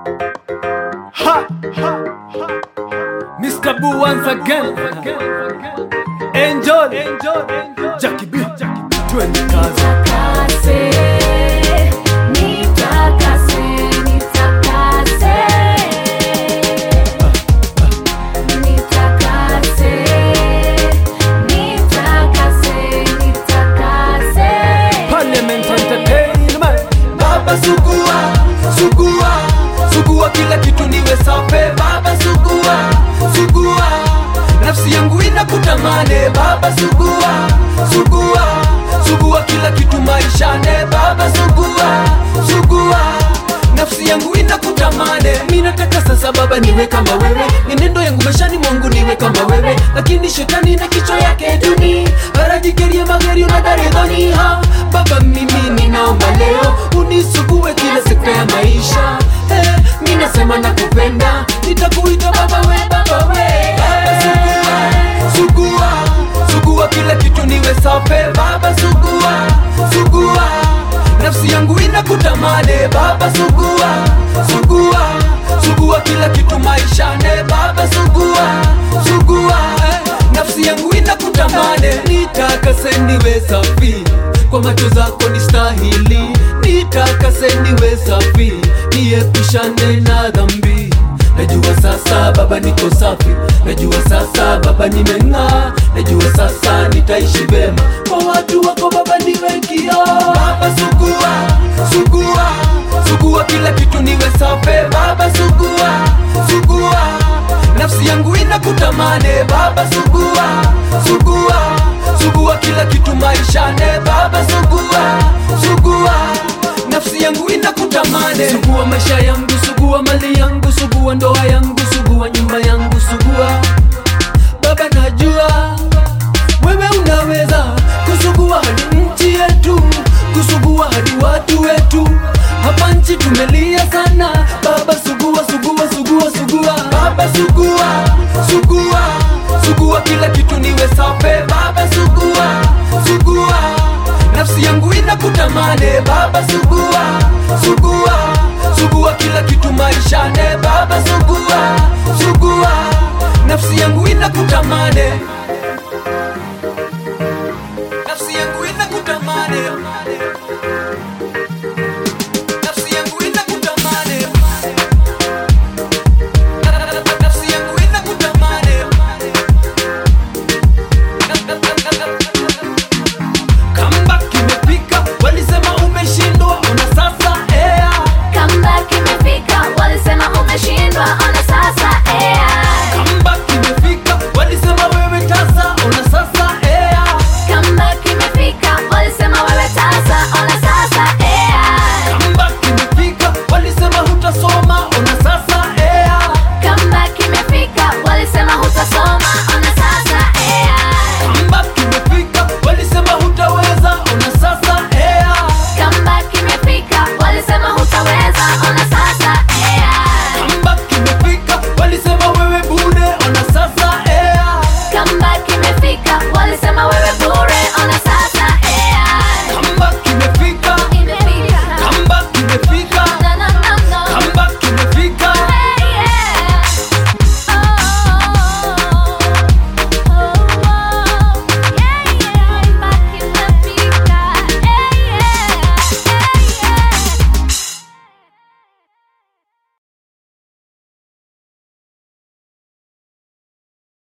Ha! Mr. Boo once again. Angel. Jackie B. Twende kazi. Nitakase, nitakase, nitakase. Nitakase, nitakase, nitakase. Parliament Entertainment. Baba sugua, sugua, sugua kila kitu niwe safe. Baba sugua, sugua, nafsi yangu inakutamane. Baba sugua, sugua, sugua kila kitu maishane. Baba sugua, sugua, nafsi yangu inakutamane. Mimi nataka sasa baba niwe kama wewe, mienendo yangu maishani mwangu niwe kama wewe, lakini shetani na kichwa yake duni arajigeria magari unadaridhani ha baba mimi ninaomba leo unisugue kila sekta ya maisha eh, mi nasema nakupenda nitakuita baba we baba we baba sugua sugua sugua kila kitu niwe safe baba sugua sugua nafsi yangu inakutamane baba sugua sugua sugua kila kitu maishane baba sugua sugua eh, nafsi yangu inakutamane nitakase niwe safi kwa macho zako ni stahili nitakase niwe safi niepushane na dhambi najua sasa baba niko safi najua sasa baba nimeng'aa najua sasa nitaishi vema kwa watu wako baba niwe kioo baba sugua sugua sugua kila kitu niwe safe baba sugua sugua nafsi yangu inakutamane baba sugua sugua sugua kila kitu maishane baba sugua sugua nafsi yangu inakutamane sugua maisha yangu sugua mali yangu sugua ndoa yangu sugua nyumba yangu sugua baba najua wewe unaweza kusugua hadi nchi yetu kusugua hadi watu wetu hapa nchi tumelia sana baba sugua sugua sugua sugua baba sugua sugua sugua kila kitu niwe safe baba sugua sugua nafsi yangu inakutamane baba sugua sugua sugua kila kitu maishane baba sugua sugua nafsi yangu inakutamane